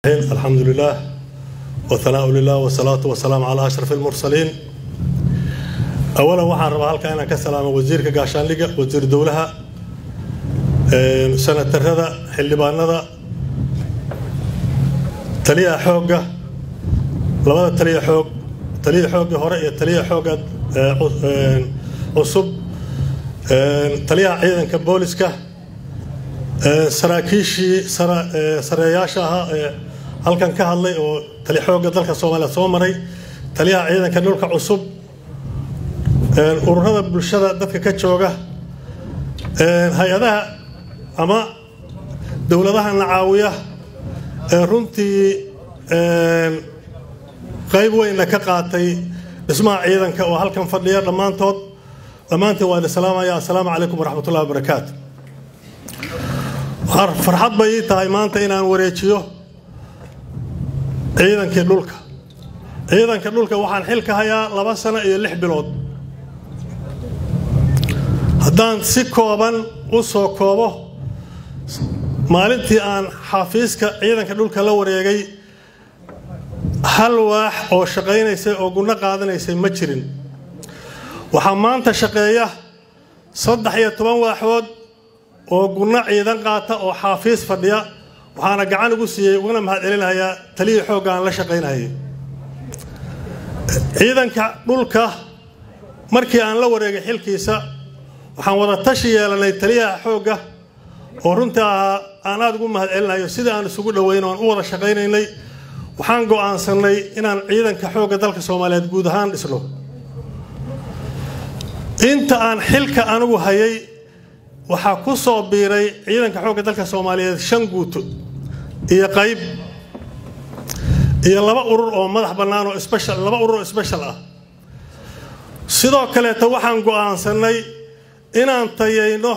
الحمد لله والثناء لله والصلاة والسلام على أشرف المرسلين أولا waxaan rabaa halka inaan ka salaamo wasiirka gaashaandhigga wasiir dowlaha sanatarada xildhibaanada taliyaha xoogga labada taliya xoog taliya xooggii hore iyo taliya xoogga cusub taliyaha ciidanka booliska saraakiishii sareeyaasha ahaa ee halkan ka hadlay oo tali xoogga dalka soomaaliya soo maray taliyaha ciidanka dhulka cusub ururada bulshada dadka ka jooga hay-adaha ama dowladaha nacaawiya ee runtii qayb weynna ka qaatay dhismaha ciidanka oo halkan fadhiya dhammaantood dhammaantiin waa idin salaamaya assalaamu calaykum waraxmatullahi wabarakaatu farxad bay ii tahay maanta inaan wareejiyo ciidankii dhulka ciidanka dhulka waxaan xil ka hayaa laba sano iyo lix bilood haddaan si kooban u soo koobo maalintii aan xafiiska ciidanka dhulka la wareegay hal waax oo shaqaynaysay oo gunno qaadanaysay ma jirin waxaa maanta shaqeeya saddex iyo toban waaxood oo gunno ciidan qaata oo xaafiis fadhiya waxaana gacan ugu siiyey ugana mahad celinayaa taliyii xoogga aan la shaqaynayay ciidanka dhulka markii aan la wareegay xilkiisa waxaan wada tashi yeelanay taliyaha xoogga oo runtii ahaa aan aada ugu mahad celinayo sidii aan isugu dhoweyn oan u wada shaqaynaynay waxaan go'aansannay inaan ciidanka xoogga dalka soomaaliyeed guud ahaan dhisno inta aan xilka anigu hayay waxaa ku soo biiray ciidanka xoogga dalka soomaaliyeed shan guuto iyo qayb iyo laba urur oo madax bannaan oo sbeshal laba urur oo sbeshal ah sidoo kaleeta waxaan go'aansannay inaan tayayno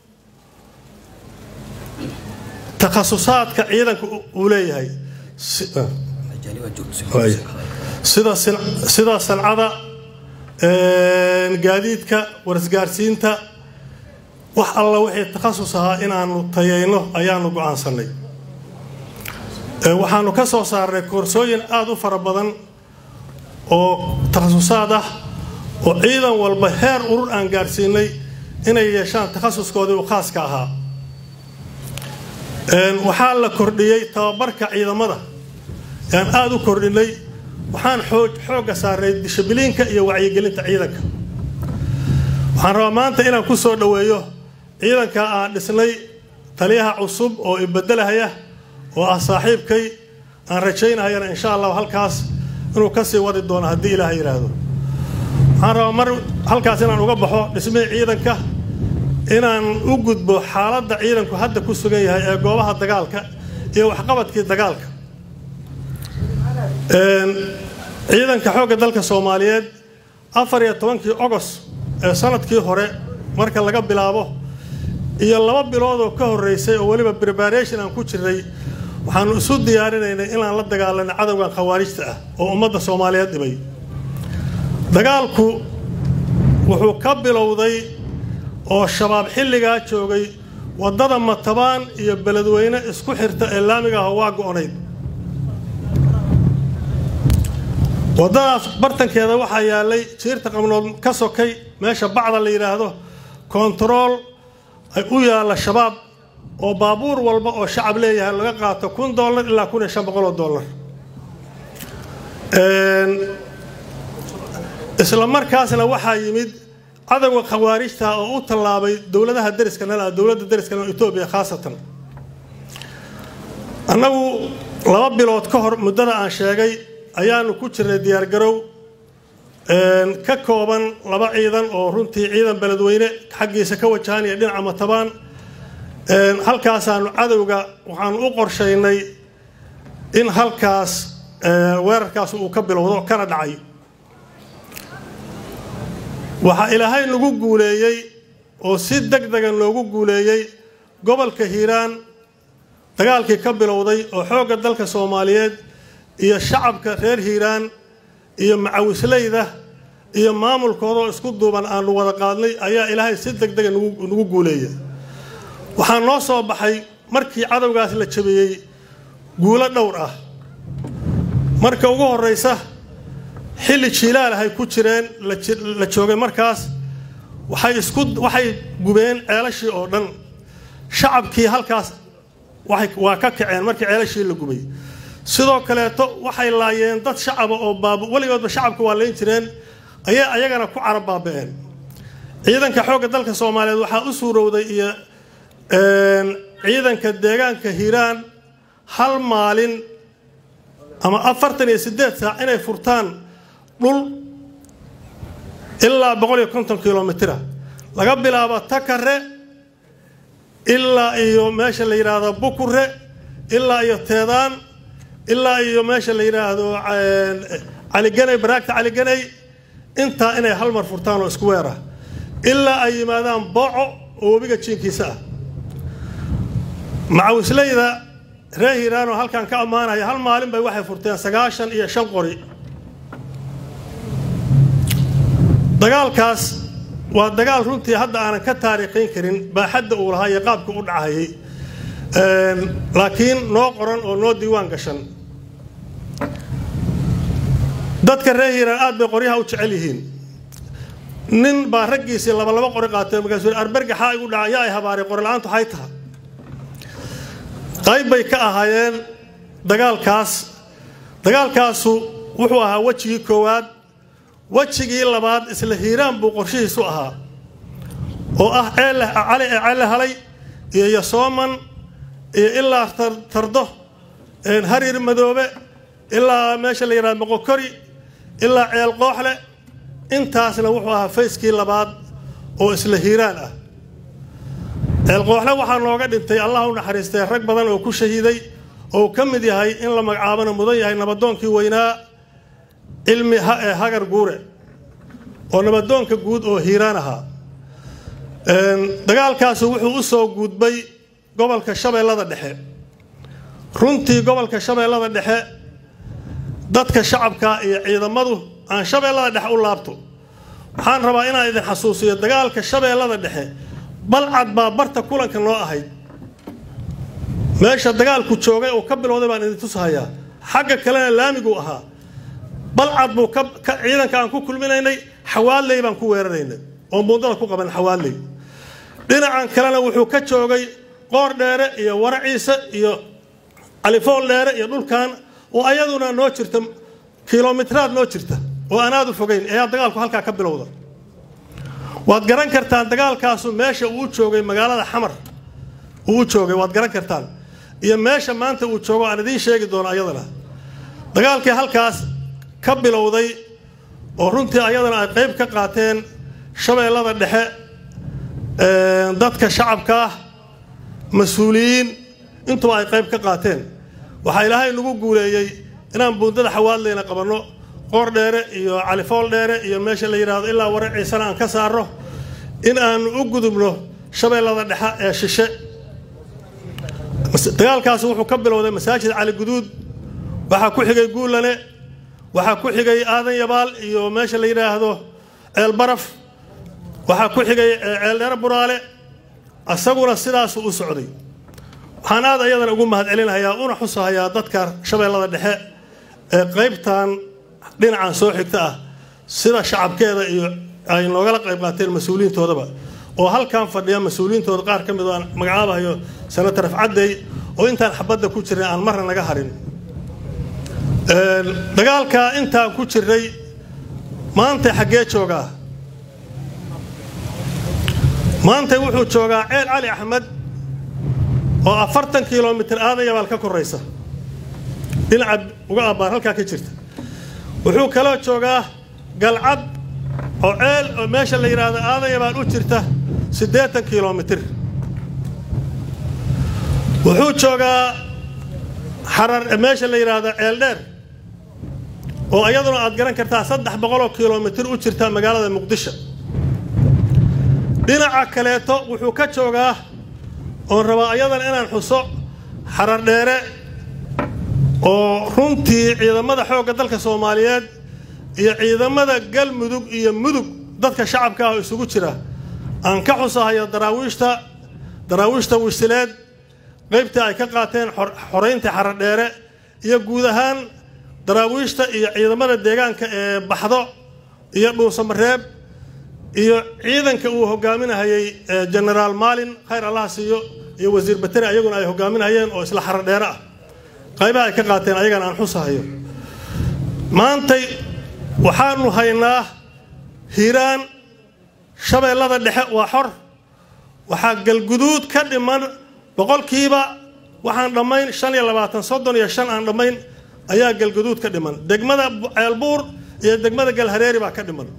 takhasusaadka ciidanka uu leeyahay sida sancada gaadiidka warisgaarsiinta wax alla wixii takhasus ahaa inaanu tayayno ayaanu go'aansannay waxaanu ka soo saarnay koorsooyin aada u fara badan oo takhasusaad ah oo ciidan walba heer urur aan gaarsiinay inay yeeshaan takhasuskoodii u khaaska ahaa waxaa la kordhiyey tababarka ciidamada aan aada u kordhinay waxaan xoogga saarnay dishibiliinka iyo wacyigelinta ciidanka waxaan rabaa maanta inaan ku soo dhoweeyo ciidanka aan dhisnay taliyaha cusub oo ibedelahaya oo ah saaxiibkay aan rajaynahayana insha allah halkaas inuu kasii wadi doono haddii ilaah yidhaahdo waxaan rabaa mar halkaas inaan uga baxo dhismihii ciidanka inaan u gudbo xaaladda ciidanku hadda ku sugan yahay ee goobaha dagaalka iyo waxqabadkii dagaalka ciidanka xoogga dalka soomaaliyeed afar iyo tobankii ogos ee sanadkii hore marka laga bilaabo iyo laba bilood oo ka horreysay oo weliba preparation aan ku jirnay waxaanu isu diyaarinaynay inaan la dagaalano cadowgan khawaarijta ah oo ummadda soomaaliyeed dhibay dagaalku wuxuu ka bilowday oo shabaab xilligaa joogay waddada matabaan iyo beledweyne isku xirta ee laamiga ah waa go'onayd waddadaas bartankeeda waxaa yaallay jiirta qabnood ka sokay meesha bacda la yidhaahdo kontarool ay u yaalla shabaab oo baabuur walba oo shacab leeyahay laga qaato kun dollar ilaa kun iyo shan boqol oo dollar isla markaasna waxaa yimid cadowga khawaarijta oo u tallaabay dowladaha deriska nala dowladda deriska nal etoobiya khaasatan annagu laba bilood ka hor muddada aan sheegay ayaanu ku jirnay diyaargarow ka kooban laba ciidan oo runtii ciidan beledweyne xaggiisa ka wajahanaya dhinaca matabaan halkaasaanu cadowga waxaanu u qorshaynay in halkaas weerarkaas uu ka bilowdo kana dhacay waxaa ilaahay nagu guuleeyey oo si deg dega noogu guuleeyey gobolka hiiraan dagaalkii ka bilowday oo xoogga dalka soomaaliyeed iyo shacabka reer hiiraan iyo macawisleyda iyo maamulkoodoo isku duuban aanu wada qaadnay ayaa ilaahay si deg dega nagu guuleeya waxaa noo soo baxay markii cadowgaas la jabiyey guulo dhowr ah marka ugu horraysa xilli jiilaalahay ku jireen la joogay markaas waxay isku waxay gubeen ceelashii oo dhan shacabkii halkaas waa ka kaceen markii ceelashii la gubay sidoo kaleeto waxay laayeen dad shacaba oo baab weligoodba shacabka waa layn jireen ayay ayagana ku carab baaba'een ciidanka xoogga dalka soomaaliyeed waxaa u suurowday iyo ciidanka deegaanka hiiraan hal maalin ama afartan iyo siddeed saac inay furtaan dhul ilaa boqol iyo konton kilomitira laga bilaabo takare ilaa iyo meesha la yidhaahdo bukure ilaa iyo teedaan ilaa iyo meesha la yidhaahdo caliganay baraagta caliganay intaa inay hal mar furtaan oo isku weer ah ilaa ay yimaadaan booco oo webiga jiinkiisa ah macawisleyda reer hiiraan oo halkan ka ammaanaya hal maalin bay waxay furteen sagaashan iyo shan qori dagaalkaas waa dagaal runtii hadda aanan ka taariikhayn karin baaxadda uu lahaa iyo qaabka u dhacayay laakiin noo qoran oo noo diiwaan gashan dadka reer hiiraan aad bay qoryaha u jecel yihiin nin baa raggiisii laba laba qori qaatay markaasuu arbergaxaa igu dhaca yaa ay habaaray qori la-aantu waxay taha qayb bay ka ahaayeen dagaalkaas dagaalkaasu wuxuu ahaa wejigii koowaad wejigii labaad isla hiiraan buu qorshihiisu ahaa oo ah cali ee cali halay iyo yasooman iyo ilaa tardo harir madoobe ilaa meesha la yidhahdo moqokori ilaa ceel qooxle intaasna wuxuu ahaa fayskii labaad oo isla hiiraan ah ceel qooxle waxaa nooga dhintay allah u naxariistay rag badan oo ku shahiiday oo uu ka mid yahay in la magacaabana mudan yahay nabadoonkii weynaa cilmi hagar guure oo nabadoonka guud oo hiiraan ahaa dagaalkaasu wuxuu u soo guudbay gobolka shabeellada dhexe runtii gobolka shabeellada dhexe dadka shacabka iyo ciidamadu aan shabeellada dhexe u laabto waxaan rabaa inaan idin xasuusiyo dagaalka shabeellada dhexe balcad baa barta kulanka noo ahayd meesha dagaalku joogay oo ka bilowday baan idin tusahayaa xagga kalena laamiguu ahaa balcad buu ciidanka aan ku kulminaynay xawaaley baan ku weeraraynay oo muundada ku qaban xawaaley dhinacan kalena wuxuu ka joogay qoor dheere iyo waraciise iyo califool dheere iyo dhulkan oo ayaduna noo jirta kilomitraad noo jirta oo aan aad u fogeyn ayaa dagaalku halkaa ka bilowda waad garan kartaan dagaalkaasu meesha uu joogay magaalada xamar uu u joogay waad garan kartaan iyo meesha maanta uu joogo aan idiin sheegi doono ayadana dagaalkii halkaas ka bilowday oo runtii ayadana ay qayb ka qaateen shabeellada dhexe dadka shacabka ah mas-uuliyiin intuba ay qayb ka qaateen waxaa ilaahay nagu guuleeyey inaan buundada xawaadleyna qabanno qoor dheere iyo califool dheere iyo meesha la yidhaahdo ilaa wara ciisana aan ka saarno in aanu u gudubno shabeellada dhexe ee shishe dagaalkaasi wuxuu ka bilowday masaajid cali guduud waxaa ku xigay guulane waxaa ku xigay aadan yabaal iyo meesha la yidhaahdo ceel baraf waxaa ku xigay ceel dheere buraale isaguna sidaasuu u socday waxaan aad ayadana ugu mahadcelinayaa una xusahayaa dadka shabeellada dhexe ee qaybtan dhinacan soo xigta ah sida shacabkeeda iyo ay noogala qayb qaateen mas-uuliyiintoodaba oo halkan fadhiya mas-uuliyiintooda qaar ka mid oo aan magacaabahayo senator afcadey oo intaan xabadda ku jirnay aan marna naga harin dagaalkaa intaan ku jirnay maantay xaggee joogaa maantay wuxuu joogaa ceel cali axmed oo afartan kilomitir aadan yabaal ka koraysa dhinaca uga abbaan halkaa ka jirta wuxuu kaloo joogaa galcad oo ceel oo meesha la yidhaahdo aadan yabaal u jirta siddeetan kilomitir wuxuu joogaa xarar meesha la yidhaahdo ceel dheer oo iyaduna aad garan kartaa saddex boqoloo kilomitir u jirta magaalada muqdisho dhinaca kaleeto wuxuu ka joogaa oon rabaa ayadana inaan xuso xarar dheere oo runtii ciidamada xoogga dalka soomaaliyeed iyo ciidamada galmudug iyo mudug dadka shacabka ah oo isugu jira aan ka xusahayo daraawiishta daraawiishta wisileed qaybtii ay ka qaateen xorayntii xaradheere iyo guud ahaan daraawiishta iyo ciidamada deegaanka ee baxdo iyo dhuusamareeb iyo ciidanka uu hogaaminahayey genaraal maalin khayr allaha siiyo iyo wasiir bateri ayaguna ay hogaaminahayeen oo isla xaradheere ah qaybaha ay ka qaateen ayagana aan xusahayo maantay waxaanu haynaa hiiraan shabeellada dhexe waa xor waxaa galguduud ka dhiman boqolkiiba waxaan dhammayn shan iyo labaatan soddon iyo shan aan dhammayn ayaa galguduud ka dhiman degmada ceelbuur iyo degmada galhareeri baa ka dhiman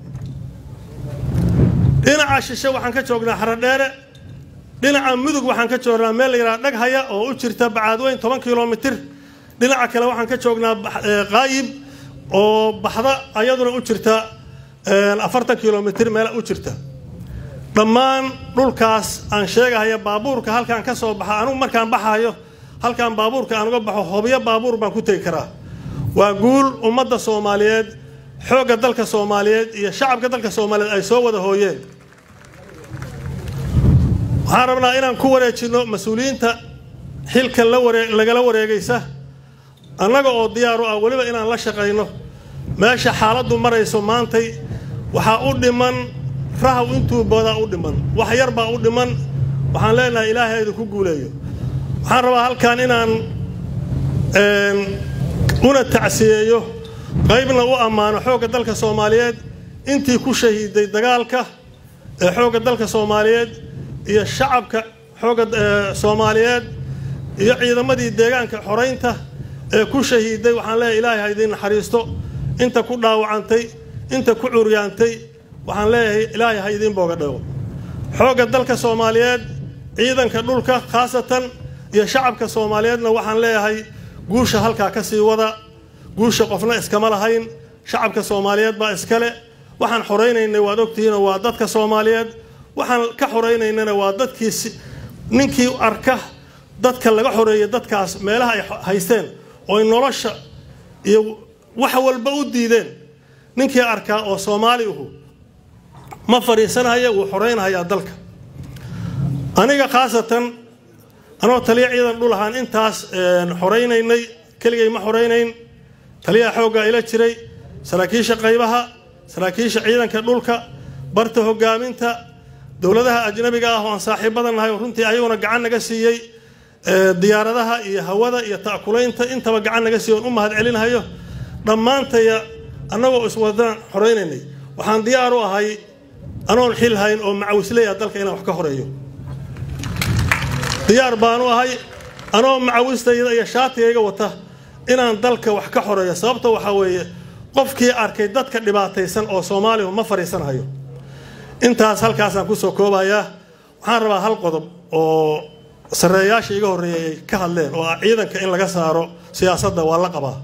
dhinaca shishe waxaan ka joognaa xaradheere dhinaca mudug waxaan ka joognaa meel la yidhaha dhaghaya oo u jirta bacaadweyn toban kilomitir dhinaca kale waxaan ka joognaa qaayib oo baxda ayaduna u jirta afartan kilomitir meel u jirta dhammaan dhulkaas aan sheegahaya baabuurka halkaan ka soo baxa anugu markaan baxayo halkaan baabuurka aan uga baxo hobyo baabuur baan ku tegi karaa waa guul ummadda soomaaliyeed xoogga dalka soomaaliyeed iyo shacabka dalka soomaaliyeed ay soo wada hooyeen waxaan rabnaa inaan ku wareejinno mas-uuliyiinta xilka lagala wareegaysa annaga oo diyaaru ah weliba inaan la shaqayno meesha xaaladdu marayso maantay waxaa u dhiman rahaw intuu boodaa u dhiman wax yar baa u dhiman waxaan leenahay ilaahay idinku guuleeyo waxaan rabaa halkan inaan una tacsiyeeyo qaybna u ammaano xoogga dalka soomaaliyeed intii ku shahiiday dagaalka ee xoogga dalka soomaaliyeed iyo shacabka xoogga soomaaliyeed iyo ciidamadii deegaanka xoraynta ee ku shahiiday waxaan leeyahay ilaahay ha idiin naxariisto inta ku dhaawacantay inta ku curyaantay waxaan leeyahay ilaahay ha idiin booga dhago xoogga dalka soomaaliyeed ciidanka dhulka khaasatan iyo shacabka soomaaliyeedna waxaan leeyahay guusha halkaa ka sii wada guusha qofna iskama lahayn shacabka soomaaliyeed baa iskale waxaan xoraynaynay waad ogtihiinoo waa dadka soomaaliyeed waxaan ka xoraynaynana waa dadkii ninkii arka dadka laga xoreeyay dadkaas meelaha ay haysteen ooy nolosha iyo wax walba u diideen ninkii arkaa oo soomaali uhu ma fadhiisanhaya wuu xoreynhayaa dalka aniga khaasatan anoo taliya ciidan dhul ahaan intaas xoraynaynay keligay ma xoraynayn taliyaha xooggaa ila jiray saraakiisha qaybaha saraakiisha ciidanka dhulka barta hogaaminta dowladaha ajnabiga ah oo aan saaxiibadan nahay oo runtii ayaguna gacan naga siiyey diyaaradaha iyo hawada iyo ta'kulaynta intaba gacan naga siiy oon u mahad celinhayo dhammaantaya annagoo iswadaan xoraynaynay waxaan diyaar u ahay anoon xil hayn oo macawisleya dalka inaan wax ka horeeyo diyaar baanu ahay anoo macawistayda iyo shaatigayga wata inaan dalka wax ka xoreeyo sababta waxaa weeye qofkii arkay dadka dhibaataysan oo soomaalihu ma fadhiisanhayo intaas halkaasaan kusoo koobayaa waxaan rabaa hal qodob oo sareeyaasha iga horreeyay ay ka hadleen oo ah ciidanka in laga saaro siyaasadda waa la qabaa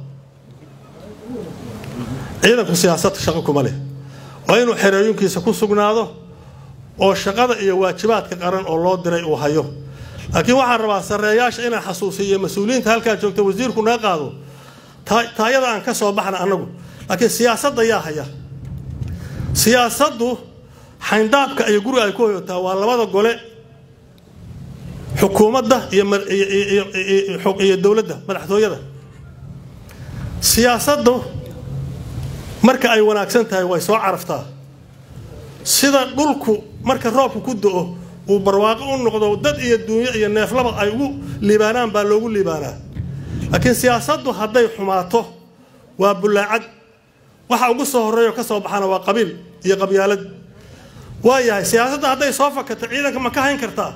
ciidanku siyaasad shaqo kuma leh waa inuu xereeyunkiisa ku sugnaado oo shaqada iyo waajibaadka qaran oo loo diray uu hayo laakiin waxaan rabaa sareeyaasha inaan xasuusiyo mas-uuliyiinta halkaa joogta wasiirku naga qaado taayada aan ka soo baxna annagu laakiin siyaasadda yaa haya siyaasaddu xayndaabka iyo guriga ay ku hoyotaa waa labada gole xukuumadda iyo dowladda madaxtooyada siyaasaddu marka ay wanaagsan tahay way soo caraftaa sida dhulku marka roobku ku do-o uu barwaaqo u noqdo dad iyo duunyo iyo neeflaba ay ugu liibaanaan baa loogu liibaanaa laakiin siyaasaddu hadday xumaato waa bullaacad waxa ugu soo horreeyo ka soo baxana waa qabiil iyo qabyaalad waa yahay siyaasadda hadday soo fakato ciidanka ma ka hayn kartaa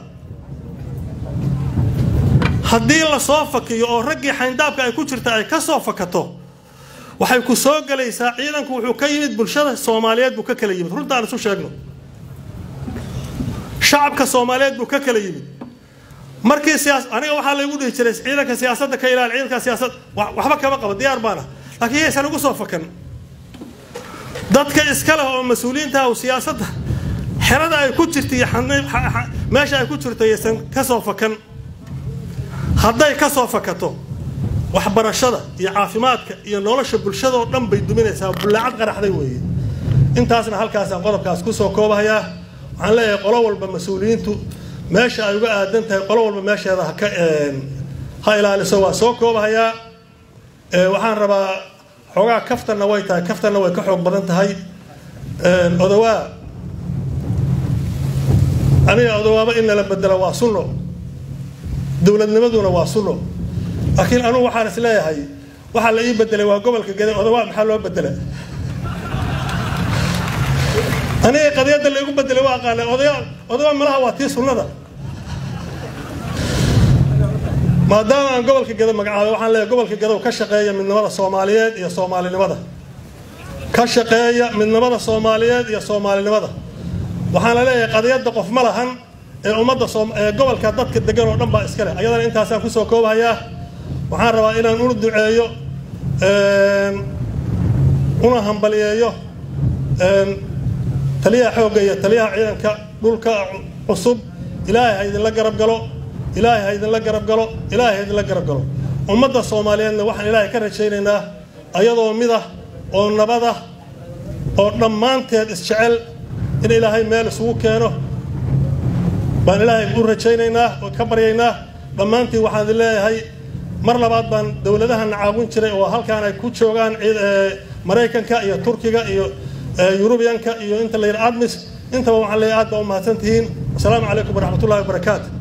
haddii la soo fakiyo oo raggii xayndaabka ay ku jirta ay ka soo fakato waxay ku soo gelaysaa ciidanku wuxuu ka yimid bulshada soomaaliyeed buu ka kala yimid runtaan isu sheegno shacabka soomaaliyeed buu ka kala yimid markii siyaas aniga waxaa laygu dhihi jiray ciidanka siyaasadda ka ilaali ciidanka siyaasad waxba kama qabo diyaar baana laakiin yaysan ugu soo fakan dadka iska leh oo mas-uuliyiinta ah siyaasadda xerada ay ku jirta iyo meesha ay ku jirto yaysan ka soo fakan hadday ka soo fakato waxbarashada iyo caafimaadka iyo nolosha bulshadaoo dhan bay duminaysaa bullaacad qaraxday weeye intaasna halkaasaan qodobkaas kusoo koobahayaa waxaan leeyahay qolo walba mas-uuliyiintu meesha ay uga aadan tahay qolo walba meesheeda haka ha ilaaliso waa soo koobahayaa waxaan rabaa xoogaa kaftanna way tahay kaftanna way ka xoog badan tahay odawaa aniga odawaaba in lala bedelo waa sunno dowladnimaduna waa sunno laakiin anugu waxaan is leeyahay waxaa la ii bedelay waa gobolka gede odawaa maxaa loo bedela aniga qadiyadda laygu bedelay waa aqaana odaya odawaa malaha waa tii sunnada maadaama aan gobolka gedo magacaabay waxaan leeyahay gobolka gedow ka shaqeeya midnimada soomaaliyeed iyo soomaalinimada ka shaqeeya midnimada soomaaliyeed iyo soomaalinimada waxaan la leeyahay qadiyadda qof ma lahan ee ummadda ee gobolka dadka degan oo dhan baa iska leh ayadana intaasaan kusoo koobahayaa waxaan rabaa inaan una duceeyo una hambaliyeeyo taliyaha xoogga iyo taliyaha ciidanka dhulka cusub ilaahay ha idinla garab galo ilaahay ha idinla garab galo ilaahay ha idinla garab galo ummadda soomaaliyeedna waxaan ilaahay ka rajaynaynaa ayadoo midah oo nabadah oo dhammaanteed isjecel in ilaahay meel isugu keeno baan ilaahay u rajaynaynaa oo ka baryaynaa dhammaantiin waxaan idin leeyahay mar labaad baan dowladahana caawin jiray oo halkaan ay ku joogaan maraykanka iyo turkiga iyo yurubiyanka iyo inta la yidhi admis intaba waxaan leeyahay aad baa u mahadsantihiin wasalaamu calaykum waraxmatullahi wabarakaatu